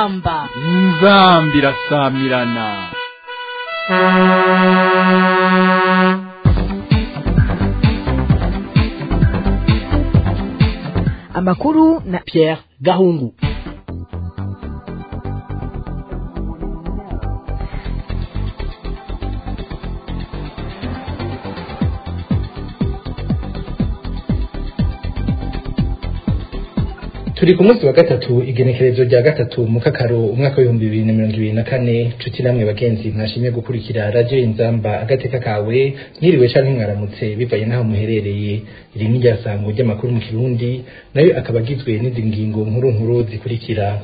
inzamba inzambi irasamirana amakuru na Pierre Gahungu turi ku munsi wa gatatu igenekerezo rya gatatu mu kakaro umwaka w'ibihumbi bibiri na mirongo ibiri na kane nshuti namwe bagenzi mwashimye gukurikira radiyo inzamba agateka kawe mwiriwe canke mwaramutse bivanye n'aho muherereye iri ni ryasango ry'amakuru mu kirundi nayo akaba agizwe n'izi ngingo nkuru nkuru zikurikira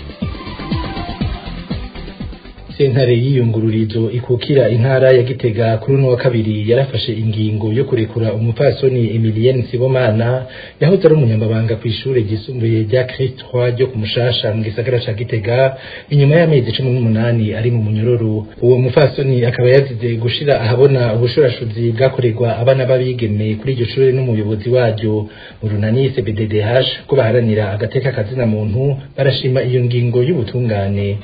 sentare y'iyungururizo ikukira intara ya gitega kuri uno wa kabiri yarafashe ingingo yo kurekura umupfasoni emilienne sibomana yahoze ari umunyamabanga ku ishure ryisumbuye rya christ roi ryo ku mushasha mu gisagara ca gitega inyuma y'amezi cumi n'umunani ari mu munyororo uwo mupfasoni akaba yazize gushira ahabona ubushurashuzi bwakorerwa abana b'abigeme kuri iryo shure n'umuyobozi waryo mu runani cbddh ko baharanira agateka kazina muntu barashima iyo ngingo y'ubutungane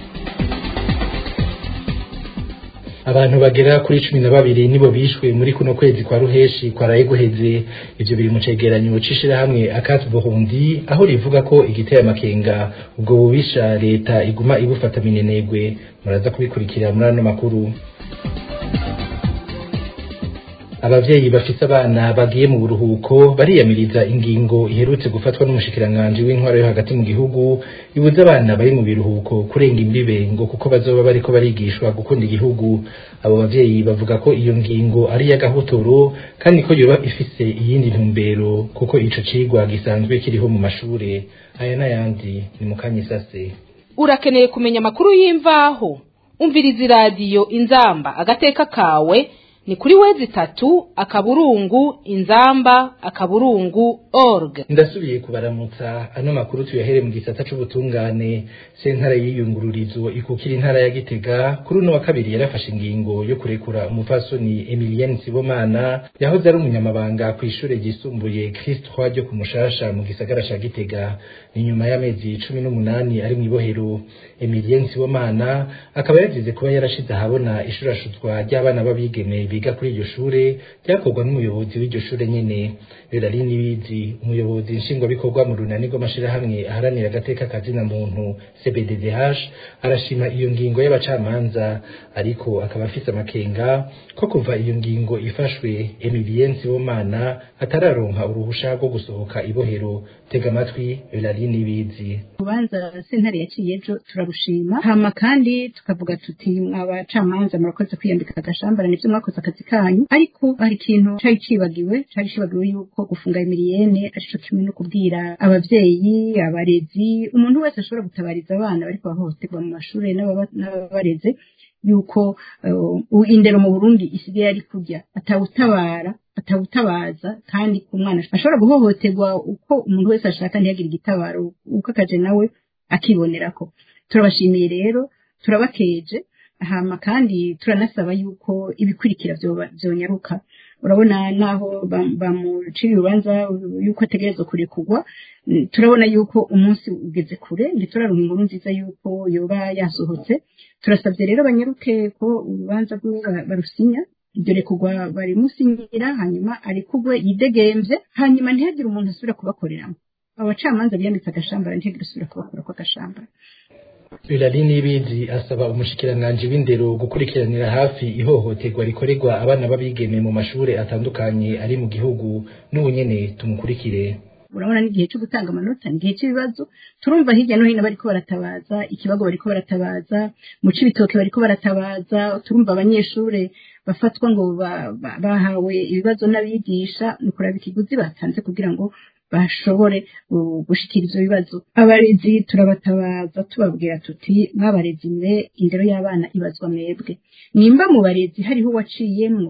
abantu bagera kuri cumi na babiri nibo bishwe muri kuno kwezi kwa ruheshi kwaraye guheze ivyo biri mu cegeranyo c'ishirahamwe akati burundi aho rivuga ko igiteye amakenga ubwo bubisha leta iguma ibufata minenegwe muraza kubikurikira muri ano makuru abavyeyi bafise abana bagiye mu buruhuko bariyamiriza ingingo iherutse gufatwa n'umushikiranganji w'intwaro yo hagati mu gihugu ibuza abana bari mu biruhuko kurenga imbibe ngo kuko bazoba bariko barigishwa gukunda igihugu abo bavyeyi bavuga ko iyo ngingo ari iy'agahotoro kandi ko yoba ifise iyindi ntumbero kuko ico cigwa gisanzwe kiriho mu mashure aya n'ayandi ni mu kanyisase urakeneye kumenya amakuru y'imvaho umviriza iradiyo inzamba agateka kawe ni kuri wezi tatu akaburungu inzamba akaburungu org ndasubiye kubaramutsa ano makuru tuyahere mu gisata c'ubutungane sentare y'iyungururizo ikukira intara ya gitega kuri uno wa kabiri yarafashe ingingo yo kurekura umupfasoni emilienne sibomana yahoze ari umunyamabanga ku ishure ryisumbuye christ roi ryo ku mushasha mu gisagara ca gitega ni nyuma y'amezi cumi n'umunani ari mw'ibohero emilienne sibomana akaba yagize kuba yarashize ahabona ishurashuzwa ry'abana b'abigeme biga kuri iryo shure ryakorwa n'umuyobozi w'iryo shure nyene Berari Nibizi umuyobozi nshingwabikorwa mu runani rw'amashirahamwe aharanira agateka kazina muntu CBDDH arashima iyo ngingo y'abacamanza ariko akaba afise amakenga ko kuva iyo ngingo ifashwe Emilien Sibomana atararonka uruhusha rwo gusohoka ibohero tega amatwi Berari Nibizi urubanza sentare yaciye ejo turarushima hama kandi tukavuga tuti abacamanza murakoze kwiyambika agashambara nivyo mwakoze akazi kanyu ariko hari ikintu cari cibagiwe cari cibagiwe yuko gufunga emiliyene arico kimwe no kubwira abavyeyi abarezi umuntu wese ashobora gutabariza abana bariko bahohoterwa mu mashure n'ababareze yuko uh, indero mu Burundi isigaye ari kurya atawutabara atawutabaza kandi ku mwana ashobora guhohoterwa uko umuntu wese ashaka ntiyagire igitabaro uko akaje nawe akibonerako turabashimiye rero turabakeje hama kandi turanasaba yuko ibikurikira vyonyaruka urabona naho bamucira urubanza yuko ategerezwa kurekurwa turabona yuko umunsi ugeze kure ntituraronka inkuru nziza yuko yoba yasohotse turasabye rero banyaruke ko urubanza rwiwe barusinya iryo rekurwa barimusinyira hanyuma arekurwe yidegemvye hanyuma ntihagire umuntu asubira kubakoreramo abacamanza biyambitse agashambara ntihagire usubira kubakora ko agashambara Birari Nibizi asaba umushikiranganji w'indero gukurikiranira hafi ihohoterwa rikorerwa abana b'abigeme mu mashure atandukanye ari mu gihugu n'ubu nyene tumukurikire urabona n'igihe cyo gutanga amanota ni igihe cy'ibibazo turumva hirya no hino bariko baratabaza ikibago bariko baratabaza mu cibitoke bariko baratabaza turumva abanyeshure bafatwa ngo bahawe ibibazo n'abigisha ni kuraba ikiguzi batanze kugira ngo bashobore gushikira ivyo bibazo abarezi turabatabaza tubabwira tuti mwabarezi mwe indero y'abana ibazwa mwebwe nimba mu barezi hariho uwaciyemwo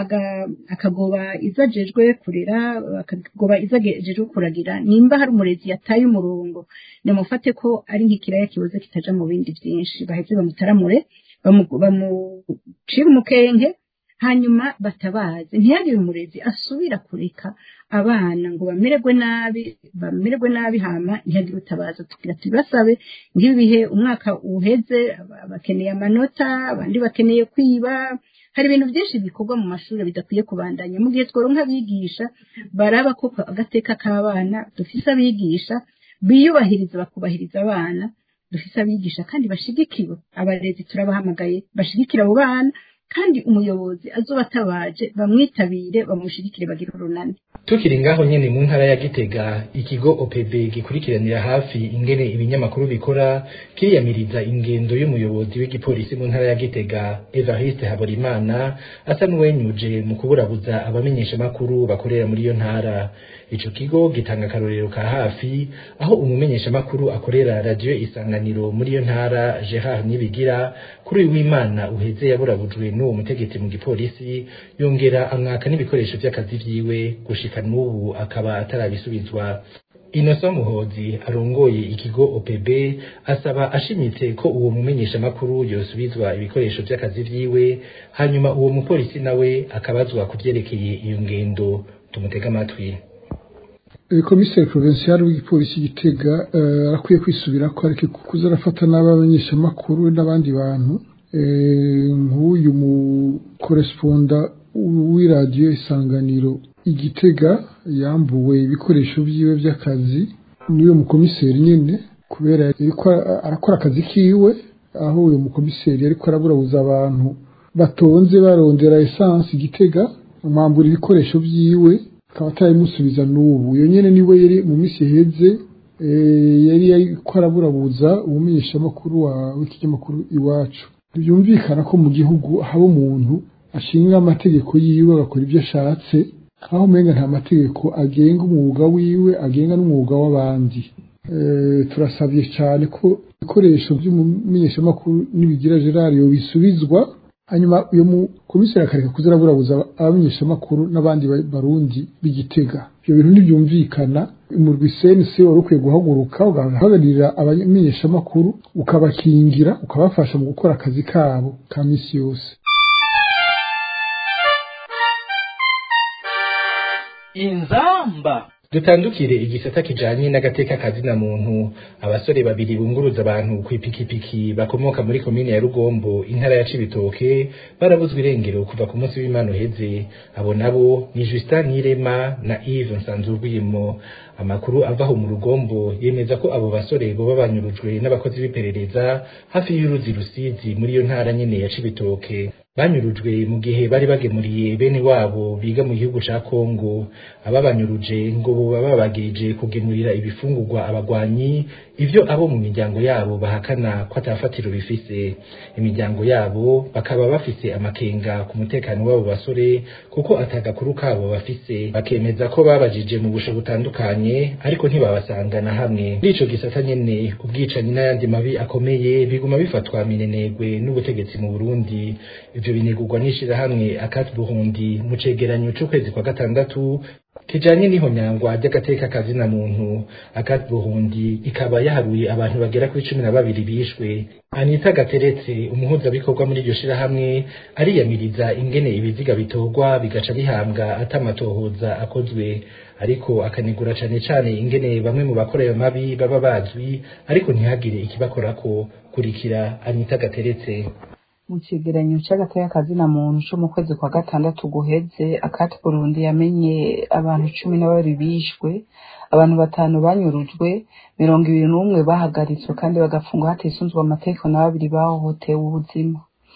akagoba izajejwe kurera akagoba izajejwe kuragira nimba hari umurezi yataye umurongo nimufate ko ari nk'ikiraya kiboze kitaja mu bindi vyinshi baheze bamutaramure bamucire umukenke hanyuma batabaze ntiyagire umurezi asubira kureka abana ngo bamererwe nabi bamererwe nabi hama ntihagire utabaza tugira tubibasabe nk'ibihe umwaka uheze aba- bakeneye amanota abandi bakeneye kwiba hari ibintu byinshi bikorwa mu mashuri bidakwiye kubandanya mu gihe tworonka abigisha baraba ko agateka k'abana dufise abigisha biyubahiriza bakubahiriza abana dufise abigisha kandi bashigikiwe abarezi turabahamagaye bashigikira abo bana kandi umuyobozi azoba atabaje bamwitabire bamushigikire bagire urunani tukiri ngaho nyene mu ntara ya Gitega ikigo OPB gikurikiranira hafi ingene ibinyamakuru bikora kiriyamiriza ingendo y'umuyobozi w'igipolisi mu ntara ya Gitega Evariste Haborimana asa n'uwenyuje mu kuburabuza abamenyesha makuru bakorera muri iyo ntara ico kigo gitanga akarorero ka hafi aho umumenyesha makuru akorera radio isanganiro muri iyo ntara Gerard Nibigira kuri uyu w'Imana uheze yaburabujwe n'uwo mutegetsi mu gipolisi yongera amwaka n'ibikoresho vy'akazi vyiwe gushika n'ubu akaba atarabisubizwa Innocent Muhozi arongoye ikigo OPB asaba ashimitse ko uwo mumenyesha makuru yosubizwa ibikoresho vy'akazi vyiwe hanyuma uwo mupolisi nawe akabazwa kuvyerekeye iyo ngendo tumutega amatwi komiseri provincial w'igipolisi gitega eh, arakwiye kwisubira ko areke kuza arafata n'abamenyeshamakuru n'abandi bantu eh, nk'uyu mu koresponda w'iradiyo isanganiro igitega yambuwe ibikoresho vyiwe vy'akazi n'uyo mukomiseri nyene kubera yariko arakora akazi kiwe aho uyo mukomiseri yariko araburabuza abantu batonze barondera esansi igitega amwambura ibikoresho vyiwe akaba atarabimusubiza n'ubu iyo nyene niwe yari mu minsi iheze eh, yari yariko araburabuza umumenyeshamakuru wa w'ikinyamakuru iwacu ntibyumvikana ko mu gihugu haba umuntu ashinga amategeko yiwe agakora ibyo ashatse aho umenga nta mategeko agenga umwuga wiwe agenga n'umwuga w'abandi Eh, turasabye cyane ko ibikoresho by'umumenyeshamakuru nibigira gerard bisubizwa hanyuma uyu mukomiseri akareka kuziraburabuza abamenyeshamakuru n'abandi ba- barundi b'igitega ibyo bintu ntibyumvikana umurwi cnc wari ukwiye guhaguruka ugahagararira abamenyeshamakuru ukabakingira ukabafasha mu gukora akazi kabo ka misi yose inzamba dutandukire igisata kijanye n'agateka kazina muntu abasore babiri bunguruza abantu kw'ipikipiki bakomoka muri komine ya Rugombo intara ya Cibitoke barabuzwa irengero kuva ku munsi w'Imana uheze abo nabo ni Justin Nirema na Yves Nsanzurwimo amakuru avaho mu Rugombo yemeza ko abo basore boba banyurujwe n'abakozi b'iperereza hafi y'uruzi Rusizi muri iyo ntara nyene ya Cibitoke banyurujwe mu gihe bari bagemuriye bene wabo biga mu gihugu ca Kongo ababanyuruje ngo boba babagirije kugemurira ibifungurwa abagwanyi ivyo abo mu miryango yabo bahakana ko atafatiro bifise imiryango yabo bakaba bafise amakenga ku mutekano w'abo basore kuko atagakuru kabo bafise bakemeza ko babajije mu busho butandukanye ariko ntibabasanga na hamwe muri ico gisata nyene ubwicanyi n'ayandi mabi akomeye biguma bifatwa minenegwe n'ubutegetsi mu Burundi ivyo binegurwa n'ishirahamwe akati burundi mu cegeranyo c'ukwezi kwa gatandatu kijanye n'ihonyangwa ry'agateka kazina muntu akati burundi ikaba yaharuye abantu bagera kuri cumi na babiri bishwe anita gateretse umuhuzabikorwa muri iryo shirahamwe ariyamiriza ingene ibiziga bitorwa bigaca bihambwa atamatohoza akozwe ariko akanegura cane cane ingene bamwe mu bakora ayo mabi baba bazwi ariko ntihagire ikibakorako kurikira anita gateretse mu cegeranyo c'agateka kazina muntu co mu kwezi kwa gatandatu guheze akati burundi yamenye abantu cumi na babiri bishwe abantu batanu banyurujwe mirongo ibiri n'umwe bahagaritswe kandi bagafungwa hatisunzwe amategeko na babiri bahohotewe ubuzima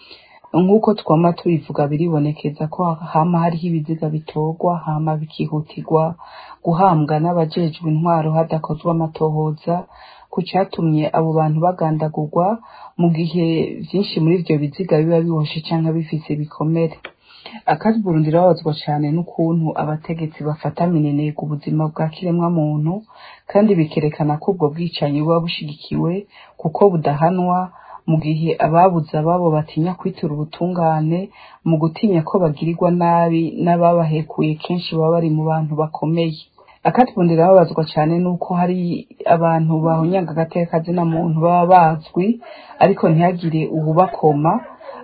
nk'uko twama tubivuga biribonekeza ko hama hariho ibiziga bitorwa hama bikihutirwa guhambwa n'abajejwe intwaro hadakozwe amatohoza ku catumye abo bantu bagandagurwa mu gihe vyinshi muri ivyo biziga biba biboshe canke bifise ibikomere akazi burundi rababazwa cane n'ukuntu abategetsi bafata minenega ubuzima bwa kiremwa muntu kandi bikerekana ko ubwo bwicanyi buba bushigikiwe kuko budahanwa mu gihe ababuze ababo batinya kwitura ubutungane mu gutinya ko bagirirwa nabi n'ababahekuye kenshi baba bari mu bantu bakomeye akatubundira babazwa cyane nuko hari abantu bahonyanga agateka kazina muntu baba bazwi ariko ntihagire ububakoma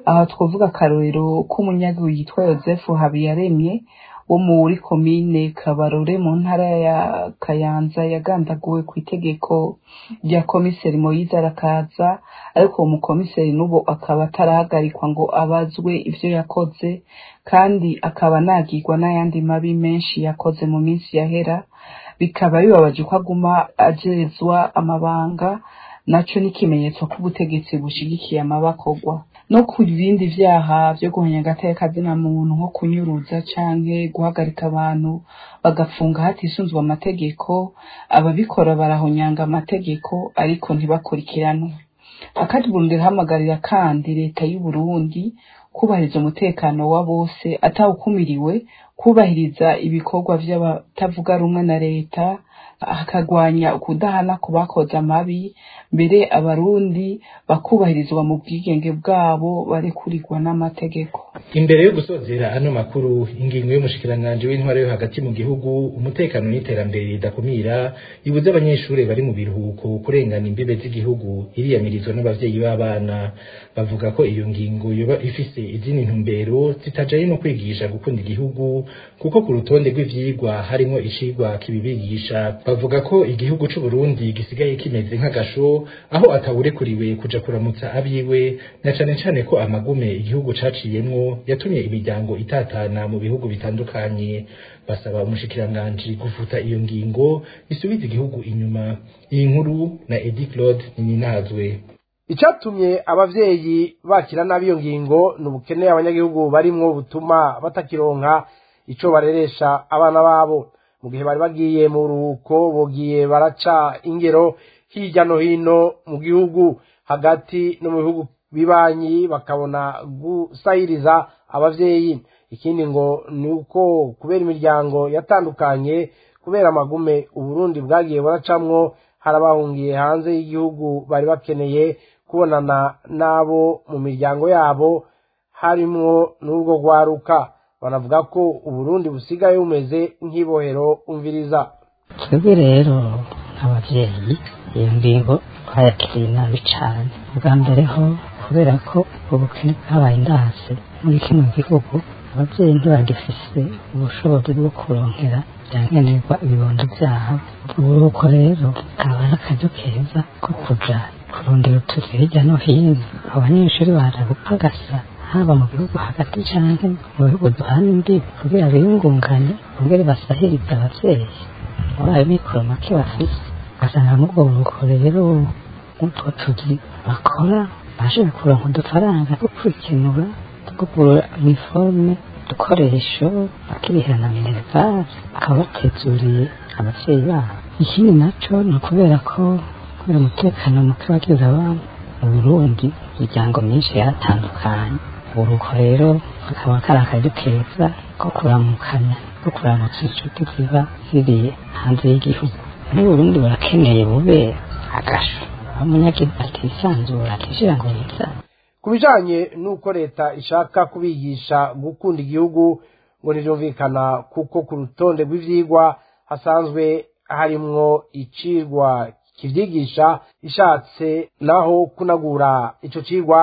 aha twavuga akarorero k'umunyagihugu yitwa yosefu habiyaremye wo muri komine kabarore mu ntara ya kayanza yagandaguwe ku itegeko rya komiseri moyize arakaza ariko uwo mukomiseri n'ubu akaba atarahagarikwa ngo abazwe ivyo yakoze kandi akaba anagirwa n'ayandi mabi menshi yakoze mu minsi yahera bikaba bibabaje ko aguma ajezwa amabanga naco ni ikimenyetso ko ubutegetsi bushigikiye amabakorwa no ku bindi vyaha vyo guhanya agateka kazina muntu nko kunyuruza canke guhagarika abantu bagafunga hatisunzwe amategeko ababikora barahonyanga amategeko ariko ntibakurikiranwe akati Burundi irahamagarira kandi leta y'u Burundi kubahiriza umutekano wa bose atawukumiriwe kubahiriza ibikorwa vy'abatavuga rumwe na leta hakagwanya ukudahana ku bakoze amabi mbere abarundi bakubahirizwa mu bwigenge bwabo barekurirwa n'amategeko imbere yo gusozera ano makuru ingingo y'umushikiranganji w'intwaro yo hagati mu gihugu umutekano n'iterambere ridakumira ibuze abanyeshuri bari mu biruhuko kurengana imbibe z'igihugu iriyamirizwa n'abavyeyi b'abana bavuga ko iyo ngingo yoba ifise izindi ntumbero zitajaye no kwigisha gukunda igihugu kuko ku rutonde rw'ivyigwa harimwo icigwa kibibigisha bavuga ko igihugu c'u Burundi gisigaye kimeze nk'agasho aho atawurekuriwe kuja kuramutsa abiwe na cane cane ko amagume igihugu caciyemwo yatumye imiryango itatana mu bihugu bitandukanye basaba umushikiranganji gufuta iyo ngingo isubiza igihugu inyuma iyi nkuru na Edi Claude Nininazwe icyatumye abavyeyi bakira nabi iyo ngingo ni ubukene abanyagihugu barimwo butuma batakironka ico bareresha abana babo mu gihe bari bagiye mu ruhuko bogiye baraca ingero hirya no hino mu gihugu hagati no mu bihugu bibanyi bakabona gusahiriza abavyeyi ikindi ngo ni uko kubera imiryango yatandukanye kubera amagume uburundi bwagiye buracamwo hari abahungiye hanze y'igihugu bari bakeneye kubonana n'abo mu miryango yabo harimwo n'urwo rwaruka banavuga ko uburundi busigaye bumeze nk'ibohero umviriza twebwe rero nk'abavyeyi iyo ngingo twayakiriye nabi cane bwa mbere ho kubera ko ubukene bwabaye indase muri kino gihugu abavyeyi ntibagifise ubushobozi bwo kuronkera vyankenerwa ibibondo vyabo uburuko rero kaba ari akaryo keza ko kuja kurondera utuzi hirya no hino abanyeshuri baje gupagasa haba mu gihugu hagati canke mu bihugu duhana imbibi kugira biyungunganye bongere basahirize abavyeyi muri ayo mikoro make bafise ugasanga n'ubwo buruko rero nk'utwo tuzi bakora bashobora kuronka udufaranga two kwikenura two kugura iniforme udukoresho bakirihira na minerivare bakaba batezuriye abavyeyi babo ikindi naco ni ukubera ko kubera umutekano muke wagize abana mu burundi imiryango myinshi yaratandukanye uruko rero kakaba kari akaryo keza ko kuramukanya ko kuramutsa inshuti ziba ziri hanze y'igihugu muri burundi barakeneye bube agasho aho umunyagihugu atisanzura atishira ngo yizane ku bijanye n'uko leta ishaka kubigisha gukunda igihugu ngo ntibyumvikana kuko ku rutonde rw'ivyigwa hasanzwe harimwo icigwa kivyigisha ishatse naho kunagura ico cigwa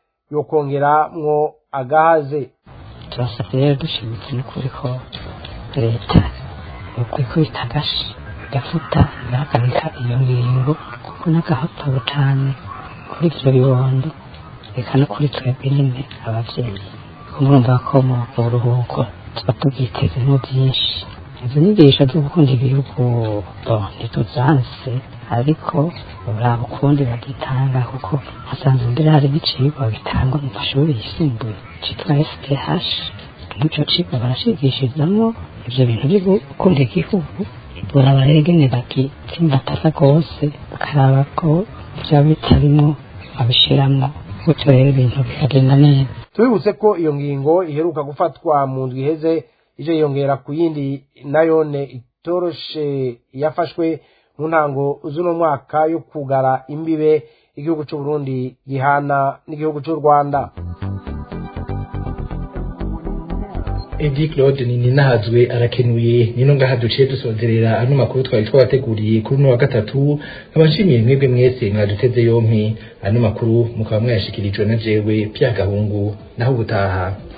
yokongeramwo agahaze turasabye rero dushimitse n'ukuri ko leta ukuri ko itagashe igafuta igahagarika iyo ngingo kuko n'agahotobo cane kuri ivyo bibondo reka no kuri twebwe nyine abavyeyi ko murumva ko mu buruhuko tuba tubyitezemo byinshi izo nyigisho zo gukunda igihugu bo ntituzanse ariko uraba ukundi bagitanga kuko hasanzwe mbere hari n'icigwa bitangwa mu mashuri yisumbuye citwa SPH nk'ico cigwa barashigishirizamwo ivyo bintu vyo gukunda igihugu buraba rero ingene bagitsimbatasa rwose bakaraba ko vyaba bitarimwo babishiramwo gutyo rero ibintu bikagenda neza tubibutse ko iyo ngingo iheruka gufatwa mu ndwi iheze ije yiyongera ku yindi nayone itoroshe yafashwe mu ntango z'uno mwaka yo kugara imbibe igihugu cy'u Burundi gihana n'igihugu cy'u Rwanda edi claude ninahazwe arakenuye nino ngaha duciye dusozerera ano makuru twari twabateguriye kuri uno wa gatatu nkaba nshimiye mwebwe mwese mwaduteze yompi ano makuru mukaba mwayashikirijwe na jewe pya gahungu naho ubutaha